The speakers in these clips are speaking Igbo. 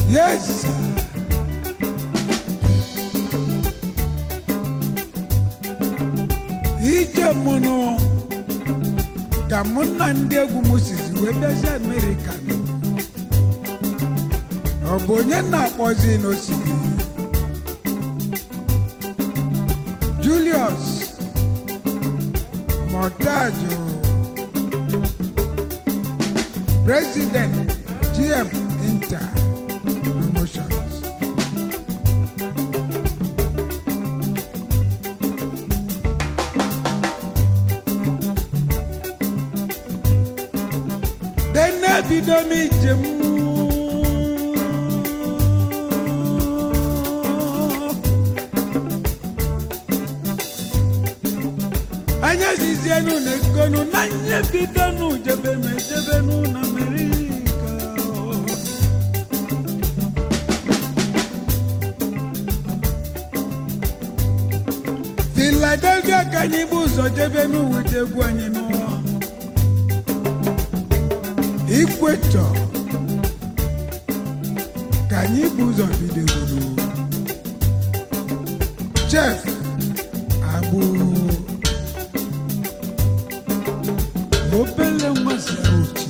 Yes. sir. ije mụnụ ka mụ na ndị egwu m sizi wee bịazi amerịka nọ. ọ bụ onye na-akpọzi n'osimiri julius montajo president gm inter promotions dene bido m ijem anya zizienu na egonu na nye bidonu jebenu ejebenu na amerịka filadelfia ka anyị bụ ụzọ jebenu wete egwu anyị n'ụwa ikwetọ ka anyị bụ ụzọ bidogoro chef agbụ obele nwa si ochi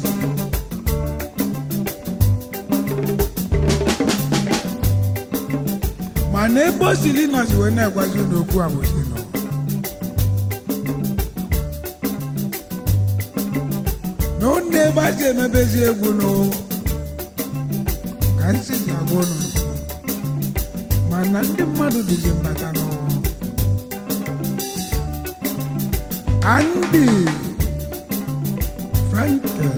mana ebe o siri nọzi wee na-agwazi n'okwu abụzi nọ n'ụlọ ebe a si emebezi egwu nụ ka nsị si agwa ụnụ mana ndị mmadụ dịzi mbata nụ Andy Frankel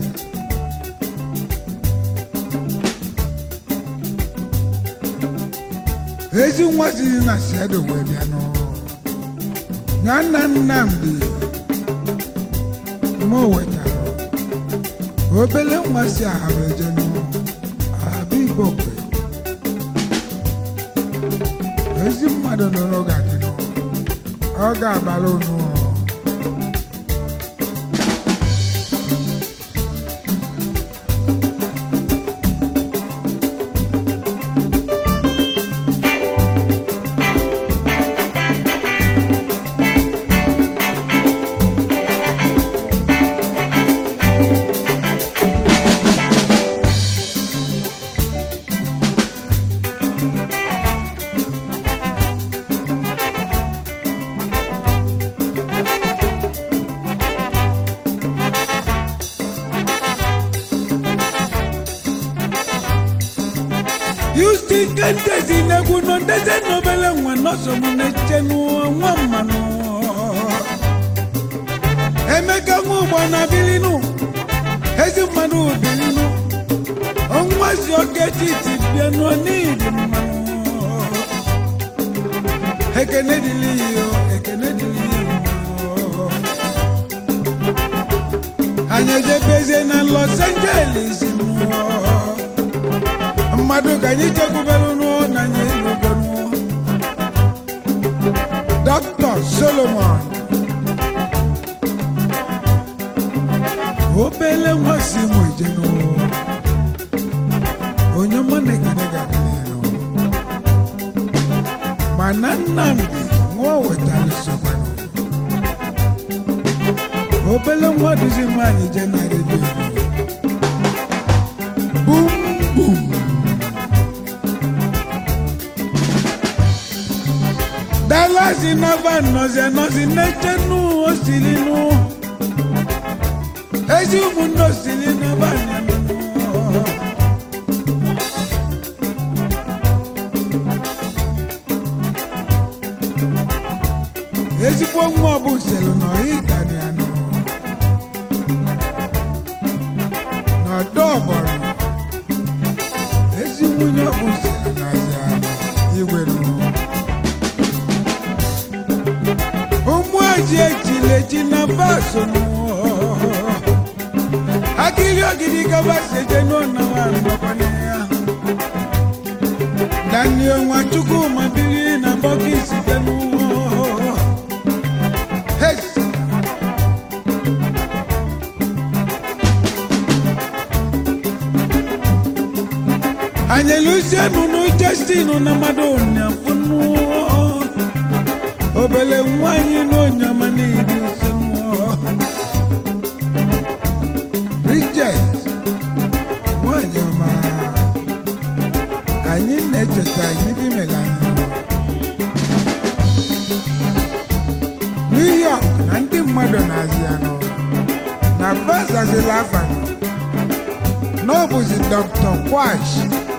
ezi nwa siri na siedo wee bịa nụ ya nna Nnamdi mụ wetara obele nwa si ahara eje nụ abịa igbo kwe ezi mmadụ nọrọ ga-adị nụ ọ ga-abara unu yusti nke ndezi n'egwu nọ ndeze n'obele nwa nọsọ m na-eche nwa mmanụ emeka nwa ụgbọ na bilinu ezi mmanụ bilinu ọnwa si oke titi bịa nọ n'iri mmanụ ekene dịrị ya o, ekene dịrị ya o. anyị ejebezie na los angeles mụọ mmadụ ka anyị chekwubere n'ụọ na anyị elugo n'ụọ dr solomon obele nwa si mụ eje n'ụọ onye mụ na ekene ga-adịrị mana nnamdi nwa o wetara sokwa obele nwa duzi nwaanyị je na redio bum bum dalasi nava nọzi anọzi n'eche nụ osiri nụ ezi ụmụnne osiri nava nyanụ ezigbo nwa ọbụ selu nọ ịgani anụ n'ọdọ ọgbọrọ ezi nwunye ọbụ selu n'azị anụ igwe nụ ụmụ eji ejile eji na baso nụ akiri ogidi gaba seje n'ụlọ nọkwanye ya daniel nwachukwu mabiri na bọkis bịa n'ụwa Hey! anyị lusienu nu Justinu na mmadụ ụnyafụnụ obele nwanyị na onyama niile usenụ Bridget nwanyị ọma anyị na-echeta anyị dị mega New York na ndị mmadụ na-azị anụ na basazila afanụ n'ọbụzi Dr. Kwash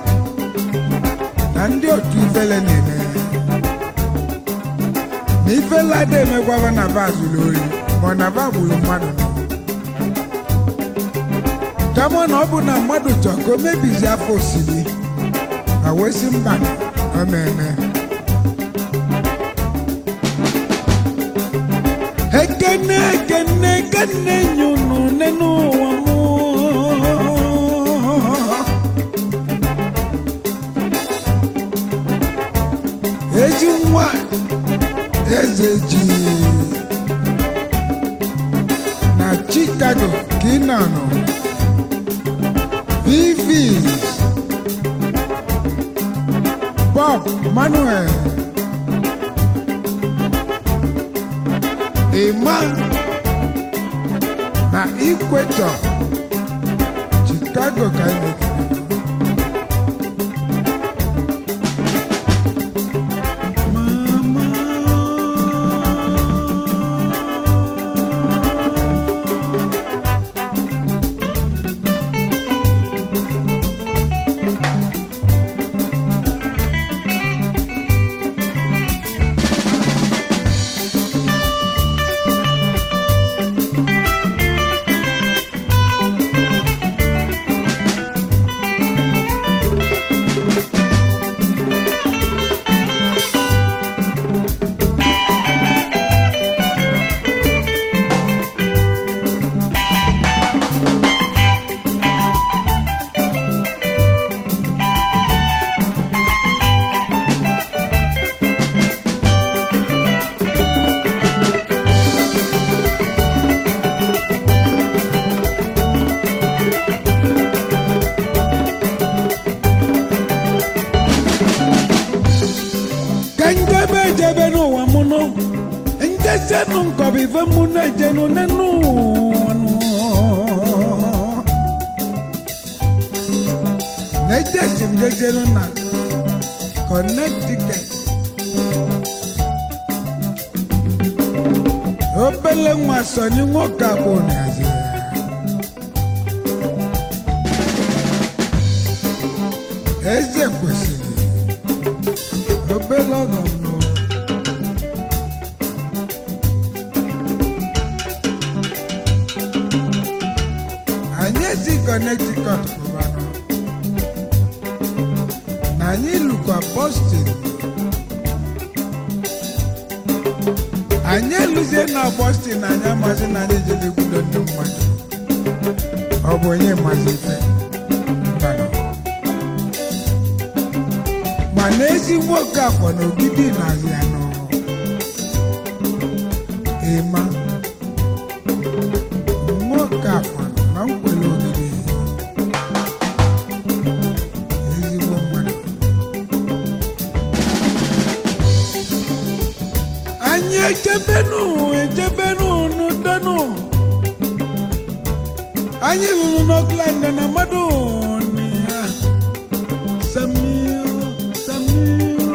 na ndị otu ifele na-eme na ifele ada emekwaba na ba zuru ori ma ọ na ba gburu mmadụ nọ kama na ọ bụ na mmadụ chọọ ka o mebizi afọ osiri ma wee sị mba na ọ na-eme ekene ekene ekene nyunu nenu ụwa mụ ezi nwa eze ji na chicago ka ị nọ vivis bob manuel Emma na Equator, Chicago ka anyị mekere. Mama. ka njebe ejebe n'ụwa mụ nụ njesenụ nkọbụ ife mụ na-ejenụ n'enu ụwa nụ. na-ejesi m jejenụ na Connecticut obele nwa sọnyi nwoke abụ na-azị ya. eze kwesịrị obele ọgọ m nụ. anyị esi Connecticut pụbanụ na anyị lụkwa Boston anyị eluzie na Boston anyị amasị na anyị jere kwudo ndị mmadụ ọ bụ onye mazi ife Mbanụ. mana ezi nwoke afọ na ogidi na-azị ya nọ ịma nwoke afọ na nkwele ogidi ezigbo mmadụ anyị echebenu echebenu n'udenụ anyị ruru n'Oakland na mmadụ ya Samir, Samir.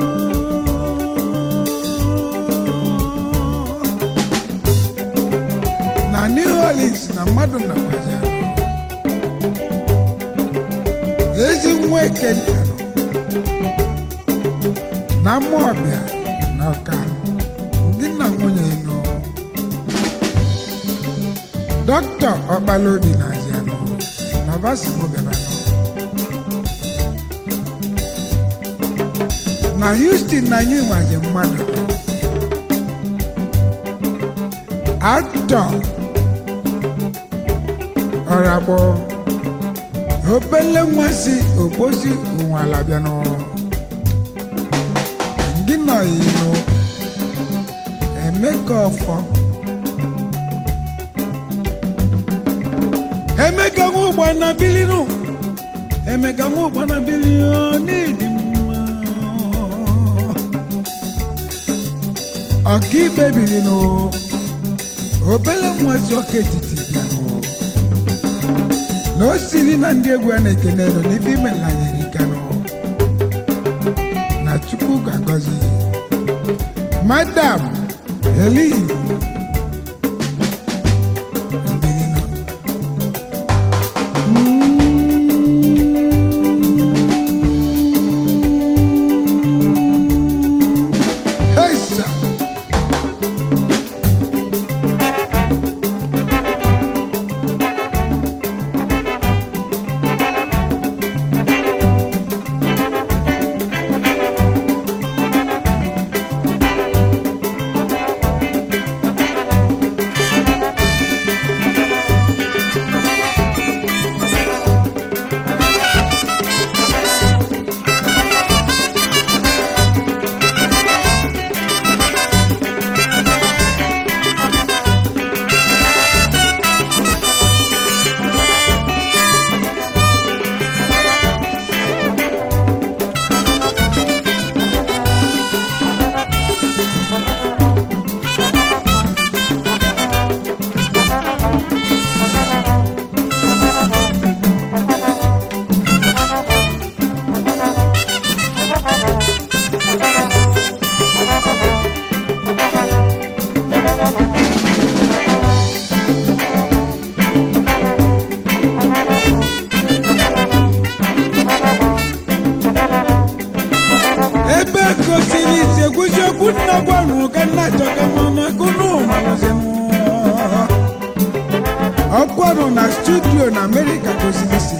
na New Orleans na mmadụ na kwaja ezi nwa ekenta na mmụọbịa na ọka ndị na nwunye nọ dọkịta ọkpalaobi na azianọ na basimo bịara nọ na Houston na anyị nwaje mmadụ aktọ ọragbọ obele nwa si ogbosi ụnwala bịa n'ọrụ gị nọ inu emeka ọfọ emeka nwa ụgbọ na bilinu emeka nwa ụkpana bili n'ịdị mma ọkaikpe biri nụ obele nwazi ọka etiti bịanụ na o siri na ndị egwu a na-ekene nọ n'ife ime nlanyere ikanụ na chukwu ga-agọzi madam helin Hey, sir. ebe gosiri ise gwụsi okwu nna gwanụ ka nna chọka mama kunu malụzinụ ọkwanụ na studio na amerịka gosiri isi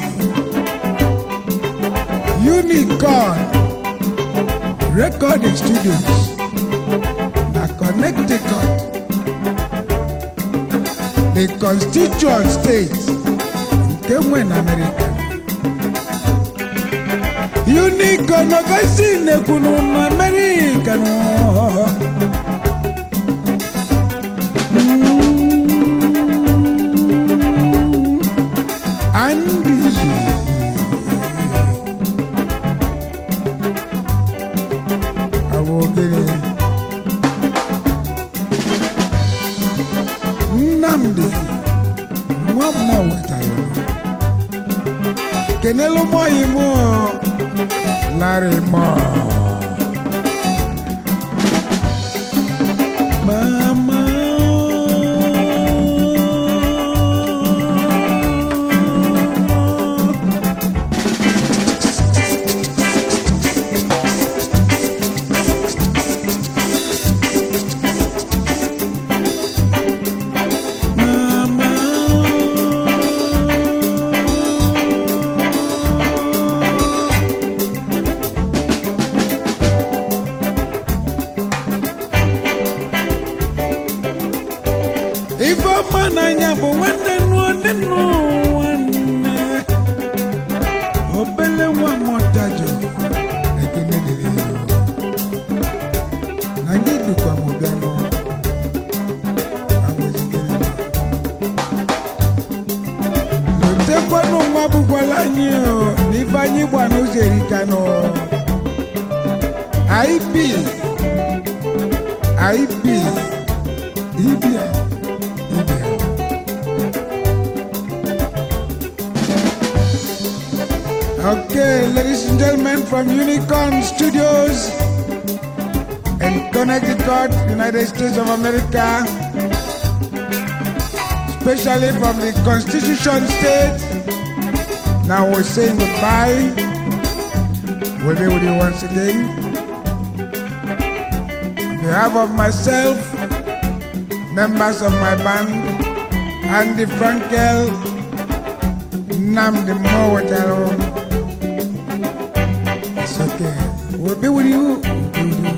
unicorn recording studios na connecticut the constituent state nke nwe na amerịka unicorn ọgasi nekwunu na amerịka nọ Andy. Àwọn ogene. Nnamdi nwa mmụọ wetara kenelu mmụọ yi mmụọ larị mmụọ mama ife ọma n'anya bụ nwanne nụọ dị nwanne obele nwa mọtajọ ekene dịrị ya na gị dịkwa m bịa nụ lotekwanụ nwa bụkwala anyị o, na ife anyị gba n'ụzọ erika nụ ip ip ibia ibia Okay, ladies and gentlemen from Unicorn Studios in Connecticut, United States of America, especially from the Constitution State. Now we're saying goodbye. We'll be with you once again. On behalf of myself, members of my band, Andy Frankel, Namdi Mowataro. It's okay. We'll be with you. We'll be with you.